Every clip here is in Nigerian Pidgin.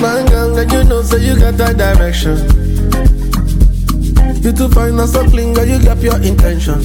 My girl, and you know, so you got that direction. You too fine and so clean, girl, you got your intention.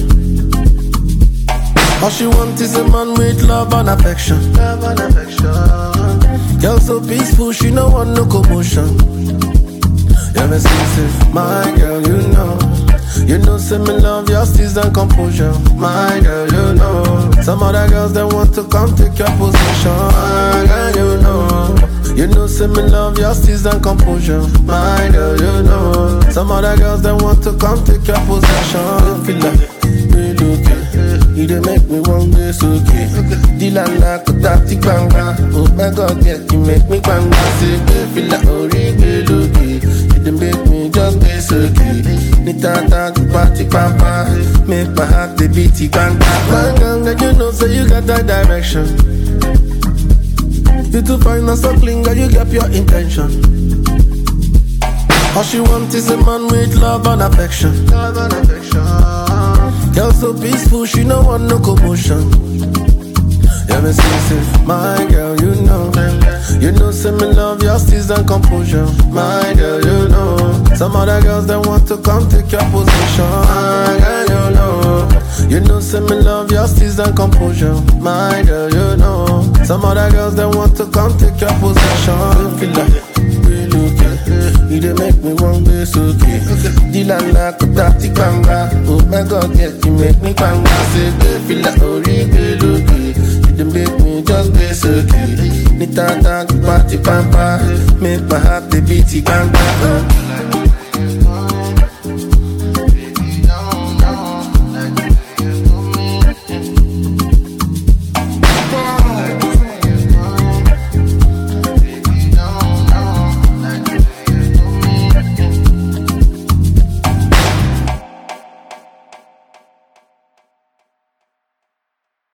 All she want is a man with love and affection. Love and affection. Girl so peaceful, she no want no commotion. Ever since it, my girl, you know. You know, say me love your steez and composure. My girl, you know. Some other girls that want to come take your position. My girl, you know. You know, say me love your steez and composure. My girl, you know. Some other girls that want to come take your possession. Feel like, feel okay. You dey make me want this okay. Dilala kutati banga. Oh my God, yeah, you make me banga. Say, feel like ori okay. You dey make me just this okay. Nitata to party papa. Make my heart dey beat banga. Banga, you know, so you got that direction. You too fine and so clean, girl, you got your intention. All she want is a man with love and affection. Love and affection. Girl so peaceful, she no want no commotion. Ever since it, my girl, you know. You know, say me love your steez and composure. My girl, you know. Some other girls that want to come take your position. My girl, you know. You know, say me love your steez and composure. My girl, you know. Some other girls that want to come take your possession. Feel like real okay. You dey make me want this okay. Dilala kutati banga. Oh my God, yeah, you make me banga. Say, hey, feel like ori okay. You dey make me just this okay. Nitata to party pampa. Make my heart dey beat banga.